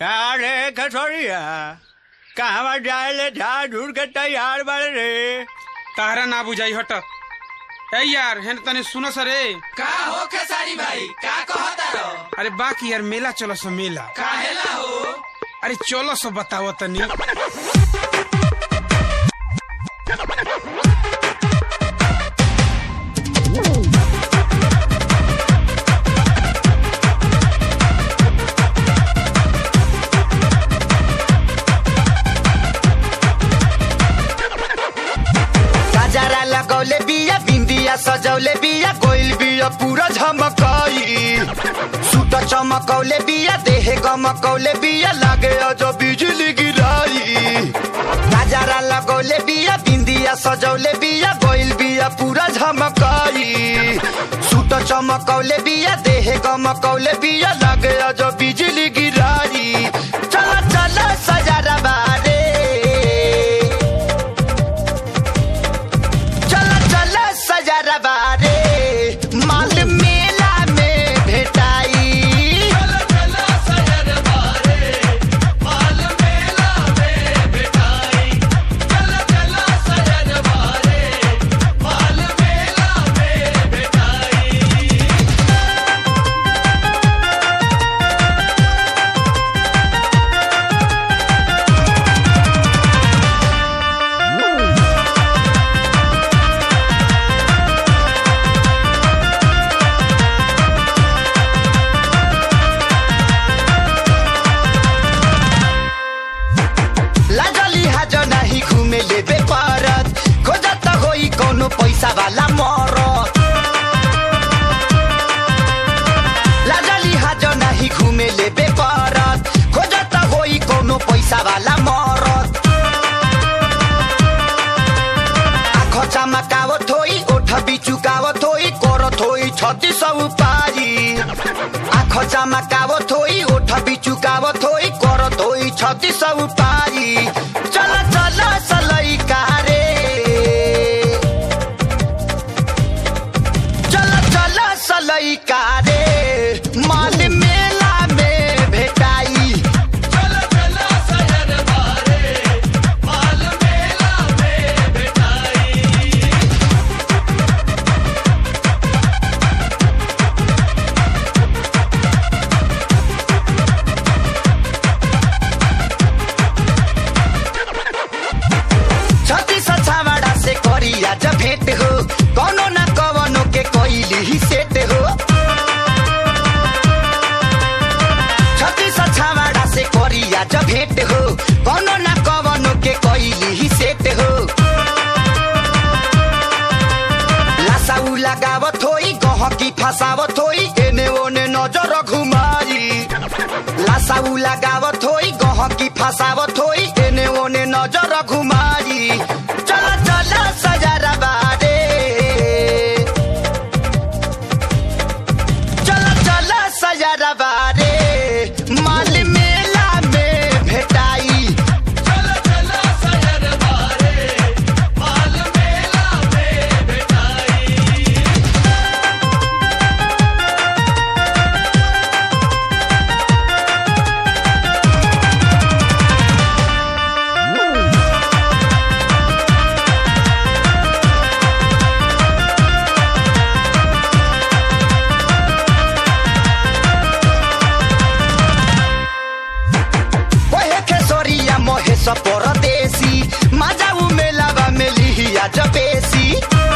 अरे कसोरिया कहवा जाए झाड़ झूड़ के तैयार बाड़े रे तारा ना बुझाई हट ए यार हेन तने सुनो सरे का हो खेसारी भाई का कहता रहो अरे बाकी यार मेला चलो सो मेला काहेला हो अरे चलो सो बताओ तनी गजरा लगौले बिया बिंदिया सजौले बिया कोइल बिया पूरा झमकाई सूट चमकौले बिया देह गमकौले बिया लागे अजो बिजली गिराई गजरा लगौले बिया बिंदिया सजौले बिया कोइल बिया पूरा झमकाई सूट चमकौले बिया देह गमकौले बिया लागे अजो बिजली गिराई चला चला सजरा बारे चला चला सजरा बारे माल मेला में भेटाई चला चला सजर बारे माल मेला में बिठाई चला चला सजर बारे माल मेला में बिठाई लागली हाज नाही घुमे लेबे परत खोजत होई कोनो पैसा वाला मरत लागली हाज नाही घुमे लेबे परत खोजत होई कोनो पैसा वाला मरत आँख चमकावत होई ओठ बिचुकावत होई करत होई छत्ती सब पारी आँख चमकावत होई ओठ बिचुकावत होई करत होई छत्ती सब पारी चल चल सलई कारे चल चल सलई कारे माल मेला में भेटाई चला चला सजर बारे माल मेला में बिठाई छत्ती छावाड़ा से करिया जब भेंट हो कोनो न कवनो के कोइली ही सेट हो छत्ती छावाड़ा से करिया जब भेंट हो कोनो न कवनो के कोइली ही सेट हो लासाउ लगावत होई गहकी फसावत होई एने ओने नजर घुमाई लासाउ लगावत होई गहकी फसावत होई एने ओने नजर घुमाई चल चल सजरा बारे चल चल सजरा बारे माल मेला में भेटाई चला चला सजर बारे माल मेला में बिठाई ओहे खेसरिया महेश परदेसी माजाउ मेलावा मेलिया जबेसी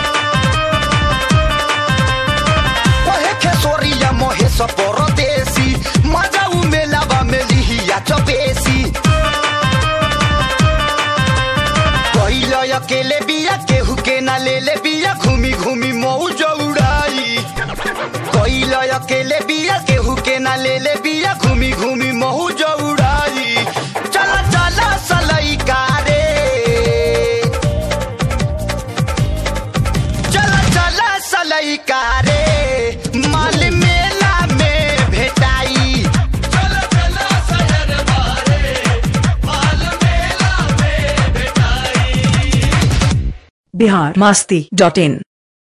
ओहे खेसरिया महेश परदेसी माजाउ मेलावा मेलिया जबेसी पहिल अकेले बिया केहू के ना ले ले बिया घूमी घूमी मौज उड़ाई कोइल अकेले बिया केहू के ना ले ले बिया घूमी घूमी महू जो उड़ाई चल चल सलई कारे चल चल सलई कारे माल मेला में भेटाई चला चला सजर बारे माल मेला में बिठाई बिहार मस्ती डॉट इन